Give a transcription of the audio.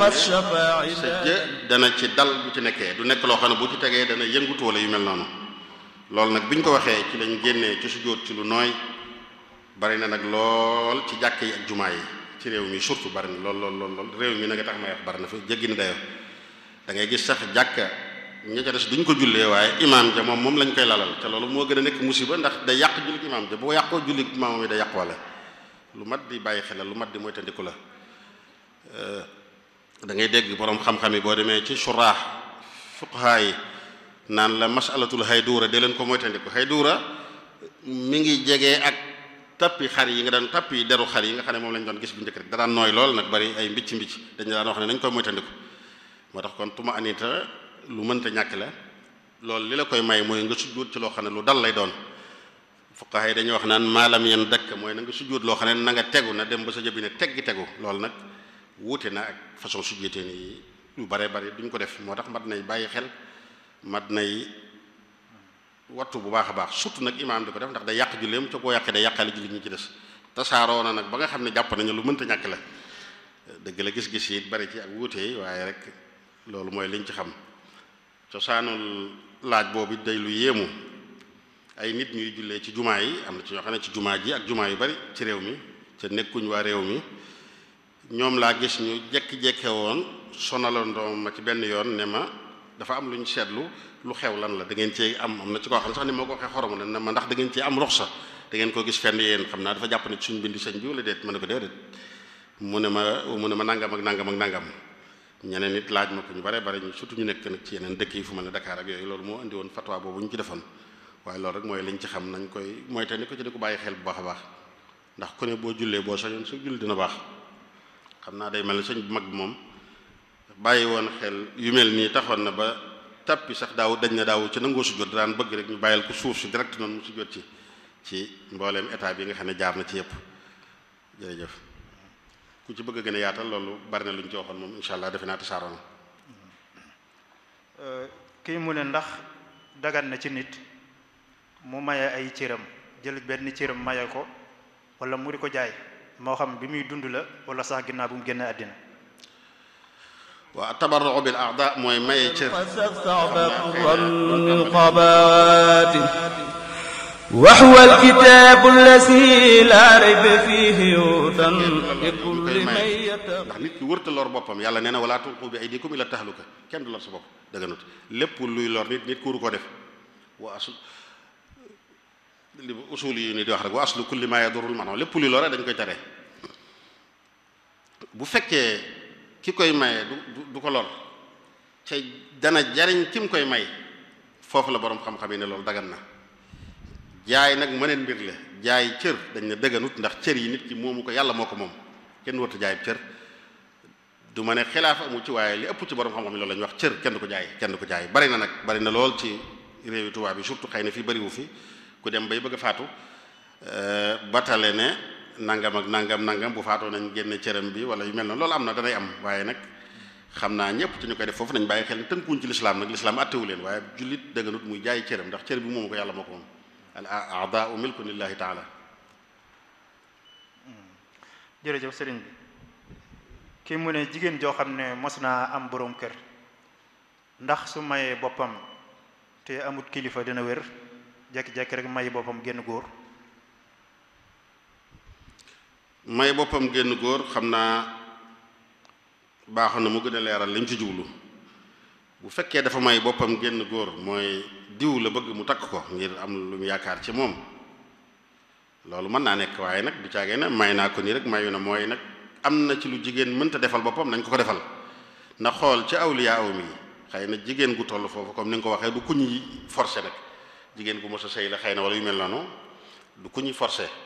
الشفاع sa jë dana ci dal bu ci nekkee du nekk loo xam ne bu ci tegee dana yëngutu wala yu mel noonu loolu nag bi ñu ko waxee ci lañ génnee ci sujjóot ci lu nooy bari na nag lool ci jàkk yi ak jumaa yi ci réew mi surtout bari na lool lool lool lool réew mi nag tax may wax bari na fa jéggi na dayoo da ngay gis sax jàkka ña ca des duñ ko jullee waaye imaam ja moom moom lañ koy lalal te loolu moo gën a nekk musiba ndax day yàq jullit imaam ja boo yàqoo jullit imaam yi day yàq wala lu mat di bàyyi xel la lu mat di mooy tandiku la da ngay dégg boroom xam-xam yi boo demee ci suraax fuqahaa yi naan la masalatul hayduura de leen ko moytandiku hayduura mi ngi jege ak tappi xar yi nga daan tappi deru xar yi nga xam ne moom lañ doon gis bu njëkk rek da daan nooy lool nag bari ay mbicc mbicc dañ daan wax ne nañ koy moytandiku moo tax kon tuma anita lu mënta ñàkk la loolu li la koy may mooy nga sujjóot ci loo xam ne lu dal lay doon fuqahaa yi dañuy wax naan maalam yan dëkk mooy na nga sujjóot loo xam ne na nga tegu na dem ba sa jëbi ne teggi tegu loolu nag wuute na ak façon sujjóotee ni yu bare bari duñ ko def moo tax mat nay bàyyi xel mat nay wattu bu baax a baax surtout nag imaam di ko def ndax day yàq julleem ca koo yàqee day yàqaale jullit ñi ci des tasaaroo na nag ba nga xam ne jàpp nañu lu mënta ñàkk la dëgg la gis-gis yi bari ci ak wuute yi waaye rek loolu mooy liñ ci xam cosaanul laaj boobu day lu yéemu ay nit ñuy jullee ci jumaa yi am na ci ñoo xam ne ci jumaa ji ak jumaa yu bari ci réew mi ca nekkuñ waa réew mi ñoom laa gis ñu jekki-jekke woon sonalandoo ma ci benn yoon ne ma dafa am lu ñu seetlu lu xew lan la da ngeen cee am am na ci koo xam ne sax ni moo ko waxee xorom ne ma ndax da ngeen cee am ruxsa da ngeen ko gis fenn yéen xam naa dafa jàpp ne suñ bindi sëñ bi wala déet ma ne ko déedéet mu ne ma mu ne ma nangam ak nangam ak nangam ñeneen nit laaj ma ko ñu bare bare ñu surtout ñu nekk nag ci yeneen dëkk yi fu mel ne Dakar ak yooyu loolu moo indi woon fatwa boobu ñu ci defoon waaye loolu rek mooy liñ ci xam nañ koy mooy te ni ko ci di ko bàyyi xel bu baax a baax ndax ku ne boo jullee boo sañoon su julli dina baax xam naa day mel ne sëñ bu mag bi moom bàyyi woon xel yu mel nii taxoon na ba tappi sax daaw dañ na daaw ci nangoo sujjóot daan bëgg rek ñu bàyyil ko suuf si direct noonu mu sujjóot ci ci mbooleem état bi nga xam ne jaar na ci yëpp jërëjëf ku ci bëgg a gën a yaatal loolu bari na lu ñu ci waxoon moom insha allah defe naa tasaaroo na kii mu ne ndax dagan na ci nit mu maye ay cëram jël benn cëram maye ko wala mu di ko jaay moo xam bi muy dund la wala sax ginnaaw bu mu génne àddina waa tabarru bil a'da mooy maye cër القبات وهو الكتاب الذي لا ريب فيه هدى لكل من يتقى ndax nit ki wërta lor boppam yàlla nee na wala tulqu bi aydikum ila tahluka kenn du lor sa bopp dëgganut lépp luy lor nit nit ku waru ko def wa asl li usul yi ni di wax rek wa aslu kulli ma yadurul maanaam lépp luy lore dañ koy tere bu fekkee ki koy maye du du ko lor ca dana jariñ ki mu koy may foofu la boroom xam-xam yi ne loolu dagan na jaay nag mëneen mbir la jaay cër dañ ne dëgganut ndax cër yi nit ki moomu ko yàlla moo ko moom kenn warta jaay cër du ma ne xilaaf amu ci waaye li ëpp ci borom xam-xam yi loolu la ñuy wax cër kenn du ko jaay kenn du ko jaay bari na nag bari na lool ci réewi tubaab bi surtout xëy na fii bariwu fi ku dem bay bëgg a faatu batale ne nangam ak nangam nangam bu faatoo nañ génne cëram bi wala yu mel noonu loolu am na danay am waaye nag xam naa ñëpp ci ñu koy def foofu nañ bàyyi xel ne tënkuwuñ ci lislaam nag lislaam attewu leen waaye jullit dëgganut muy jaay cëram ndax cër bi moomu ko yàlla moo ko moom al a'daa'u milku lillahi taala jërëjëf sëriñ bi kii mu ne jigéen joo xam ne mos naa am boroom kër ndax su mayee boppam te amut kilifa dina wér jekki-jekki rek may boppam génn góor may boppam génn góor xam naa baaxoon na mu gën a leeral li mu ci jublu bu fekkee dafa may boppam génn góor mooy diw la bëgg mu takk ko ngir am lu mu yaakaar ci moom loolu mën naa nekk waaye nag du caagee ne may naa ko nii rek mayu na mooy nag am na ci lu jigéen mënta defal boppam nañ ko ko defal na xool ci awliya aw mi xëy na jigéen gu toll foofu comme ni nga ko waxee du ku ñuy forcé nag jigéen gu mos a sëy la xëy na wala yu mel noonu du ku ñuy forcé